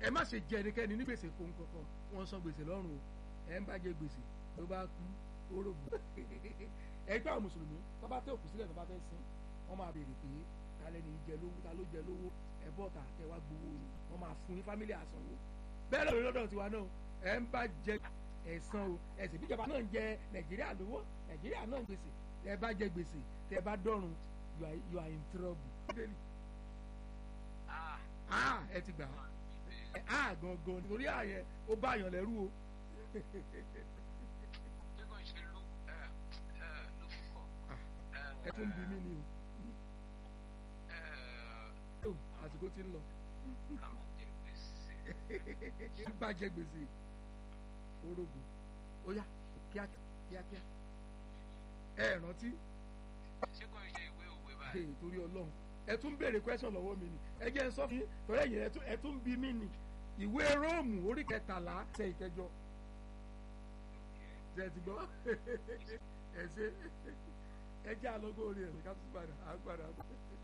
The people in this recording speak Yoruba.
ẹ má ṣe jẹ ẹnikẹ́ni ní gbèsè fún kankan wọ́n san gbèsè lọ́rùn o ẹ ń bá jẹ gbèsè ló bá kú orógbó ẹgbẹ́ àwọn mùsùlùmí tó bá tẹ òkú sílẹ̀ tó bá fẹ́ sin wọ́n máa béèrè pé ta lẹ́ni jẹ lówó ta ló jẹ lówó ẹ bọ́ta ẹ wá gbowó yìí wọ́n máa fún ní fámílì àsanwó bẹ́ẹ̀ lọ́dọ̀ lọ́dọ̀ tiwa náà ẹ ń bá jẹ ẹ̀san o ẹ̀sìn bíjọba náà ń jẹ nàìjíríà lówó nàìjíríà náà ń gbèsè tẹ bá jẹ gbèsè tẹ bá dọ̀run you are you are in trouble. ah ẹ ti gbà á ah gangan nítorí àyẹ ó bá àyàn lẹ́rú o. ẹ tún bí mí ni o àsìkò tí ń lọ bá jẹ gbèsè orógbó ó yá kíákíá kíákíá ẹ rántí ṣé kò ṣe ìwé òwe báyìí. ee torí Ọlọ́run ẹ tún béèrè question lọ́wọ́ mi ni ẹ jẹ́ ń sọ fún yín torí ẹ̀yìn ẹ tún bí mí ni ìwé Róòmù orí kẹtàlá ṣe ìkẹjọ ṣe ti gbọ́ ẹ ṣe ẹ jẹ́ àlọ́gbọ́ orí ẹ̀ ká tún padà á padà.